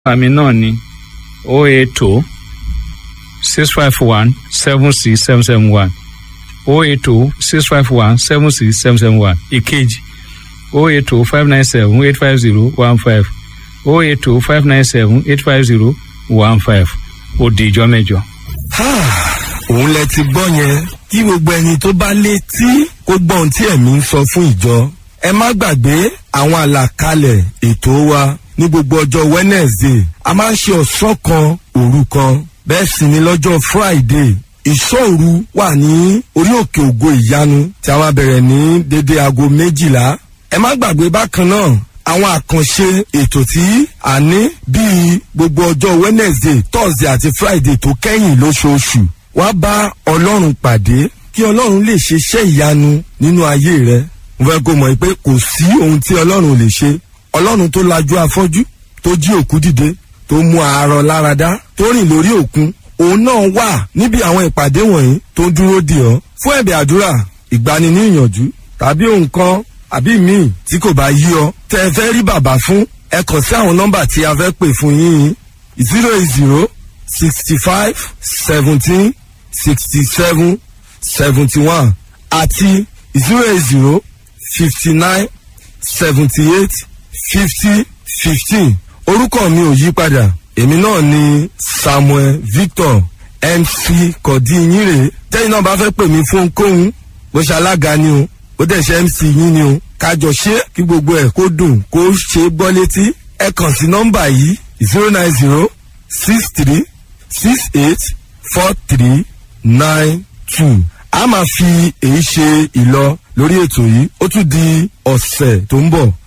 àmì náà ni o eight two six five one seven six seven seven one o eight two six five one seven six seven seven one ìkejì o eight two five nine seven eight five zero one five o eight two five nine seven eight five zero one five ó di ìjọ mẹ́jọ. òun lẹ ti gbọ́ yẹn kí gbogbo ẹni tó bá létí kó gbọ́ ohun tí ẹ̀mí ń sọ fún ìjọ. ẹ má gbàgbé àwọn àlàkalẹ̀ ètò wa ní gbogbo ọjọ́ wednesday a máa ń ṣe ọ̀sán kan òru kan bẹ́ẹ̀ sì ni lọ́jọ́ friday ìṣòru wà ní orí òkè ògo ìyanu tí a máa bẹ̀rẹ̀ ní dédé aago méjìlá. ẹ má gbàgbé bákan náà àwọn àkànṣe ètò tí a ní bíi gbogbo ọjọ́ wednesday thursday àti friday tó kẹ́yìn lóṣooṣù wá bá ọlọ́run pàdé kí ọlọ́run lè ṣe iṣẹ́ ìyanu nínú ayé rẹ mo fẹ́ kó mọ̀ pé kò sí ohun tí ọlọ́run lè ṣe ọlọ́run tó lajú afọ́jú tó jí òkú dìde tó mú àárọ̀ láradá tó rìn lórí òkun òun náà wà níbi àwọn ìpàdé wọ̀nyí tó ń dúró dì ọ́ fún ẹ̀bẹ̀ àdúrà ìgbani ní ìyànjú tàbí ohun kan àbí míì tí kò bá yí ọ tẹ ẹ fẹ́ rí bàbá fún ẹ kàn sí àwọn nọ́mbà tí a fẹ́ pè fún yín zero eight zero sixty five seventeen sixty seven seventy one àti zero eight zero fifty nine seventy eight fifty fifteen orúkọ mi ò yí padà èmi náà ni samuel victor mc kọ̀dínyìnrè tẹ́yìn náà bá fẹ́ pè mí fún kóhun bó ṣe alága ni o ó dẹ̀ ṣe mc yín ni o kájọ ṣe kí gbogbo ẹ̀ kó dùn kó ṣe gbọ́ létí ẹ kàn sí nọ́mbà yìí zero nine zero six three six eight four three nine two a máa fi èyí ṣe ìlọ lórí ètò yìí ó tún di ọ̀sẹ̀ tó ń bọ̀